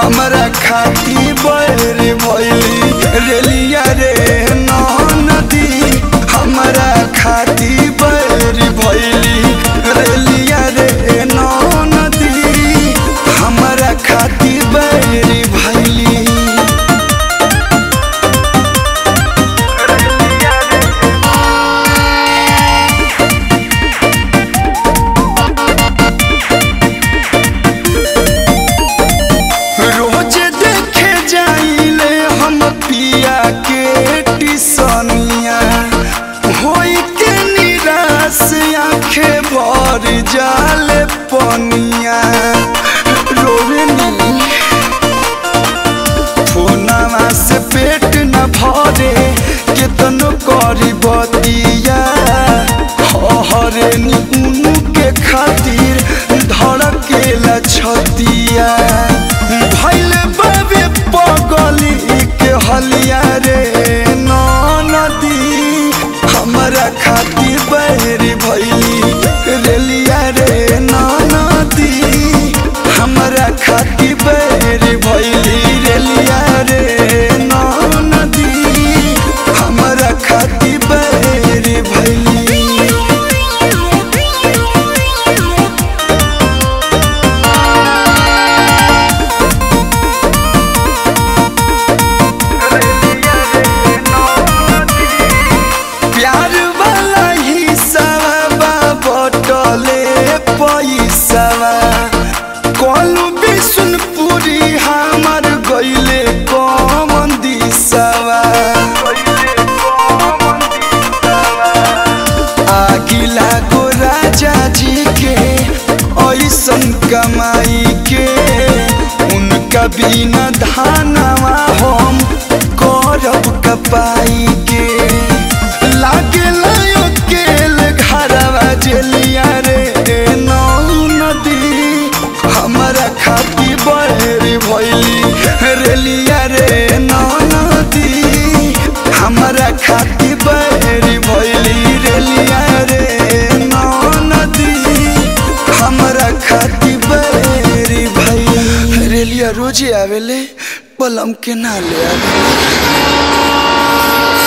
हमरा खाती बैर भैली रेलिया रे नदी हमरा खाती बैर भैली रेलिया रे नदी हमरा खाती बैर भैली रोज देखे जाइले हम पिया के टिसनिया होई के निराश आखे भर जाले पनिया रोवेनी फोनवा से पेट न भरे केतनो करी बतिया हरे नी के खातिर धड़केला छतिया भैल बाबे पगली के हलिया रे नदी हमरा खातिर बैर भैली रेलिया रे नदी हमरा खातिर बैर भैली रेलिया रे नदी हमरा खातिर बैर भैली प्यार वाला हिस्सावा बटले पैसावा कलू बिशुनपुरी हमर गईले कमन दिसावा आगिला गो राजा जी के ऐसन कमाई के उनका बिना धानवा हम करब कपाई के लागे लायो केल घरवा जेलिया रे नौ नदी हमरा खाती बहेर भैली रेलिया रे नौ नदी हमरा खाती बहेर भैली रेलिया रे नौ नदी हमरा खाती बहेर भैली रेलिया रोजे आवेले पलम के ना ले आवे